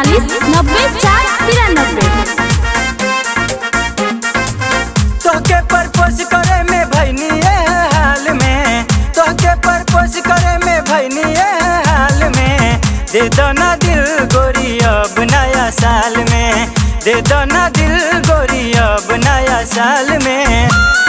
अड़तालीस नब्बे चार तिरानबे तोहके परपोज करे में भैनी हाल में तोहके परपोज करे में भैनी हाल में दे दो ना दिल गोरी अब नया साल में दे दो ना दिल गोरी अब नया साल में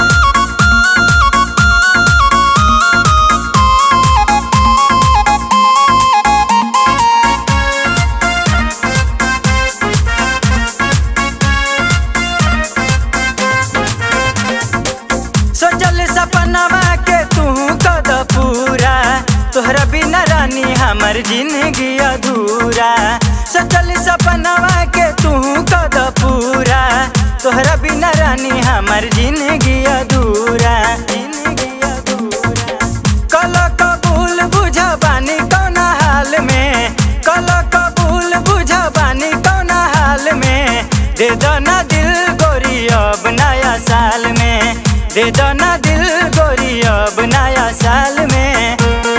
सोचल सपनवा के तू कद पूरा तोहरा बिना रानी हमर जिंदगी अधूरा सोचल सपनवा के तू कद पूरा तोहरा बिना रानी हमर जिंदगी अधूरा जिंदगी अधूरा कल कबूल बुझ बानी कौन हाल में कल कबूल बुझ बानी कौन हाल में दे दो ना दिल गोरी अब नया साल में दे दो ना दिल गोरी अब नया साल में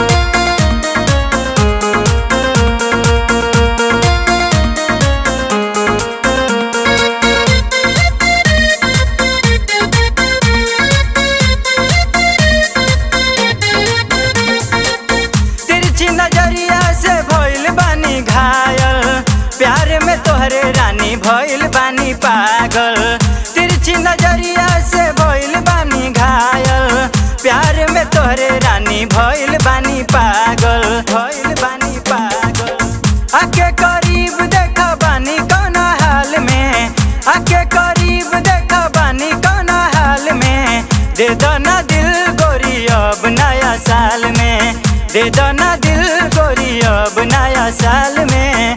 तिरछी नजरिया से भइल बानी घायल प्यार में तोहरे रानी भइल बानी पागल तिरछी नजरिया से भइल बानी घायल प्यार में तोहरे रानी भइल बानी पागल भइल बानी पागल आके करीब देख बानी कौन हाल में आके करीब देख बानी कौन हाल में दे दो ना दिल गोरी अब नया साल में दे दो ना दिल गोरी अब नया साल में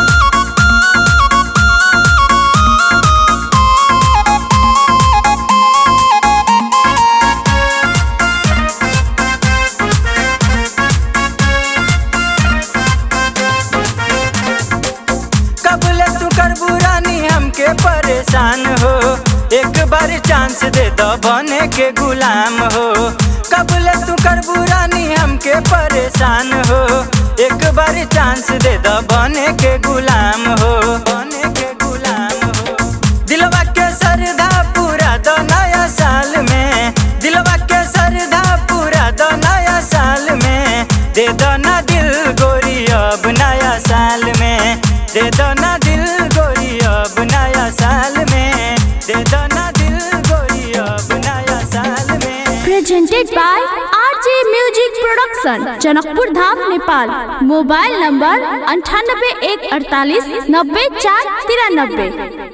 कबले तू कर बुरानी हमके परेशान हो एक बार चांस दे दो बने के गुलाम हो कबले तू कर बुरानी हमके परेशान हो एक बार चांस दे दो बने के गुलाम हो बने के गुलाम हो दिलवा के सरधा पूरा दो नया साल में दिलवा के सरधा पूरा दो नया साल में दे दो ना दिल गोरी अब नया साल में दे दो ना दिल गोरी अब नया साल में दे दो ना दिल गोरी अब नया साल में presented by RJ music production Janakpur Dham Nepal mobile number अंठानबे एक अड़तालीस नब्बे चार तिरानबे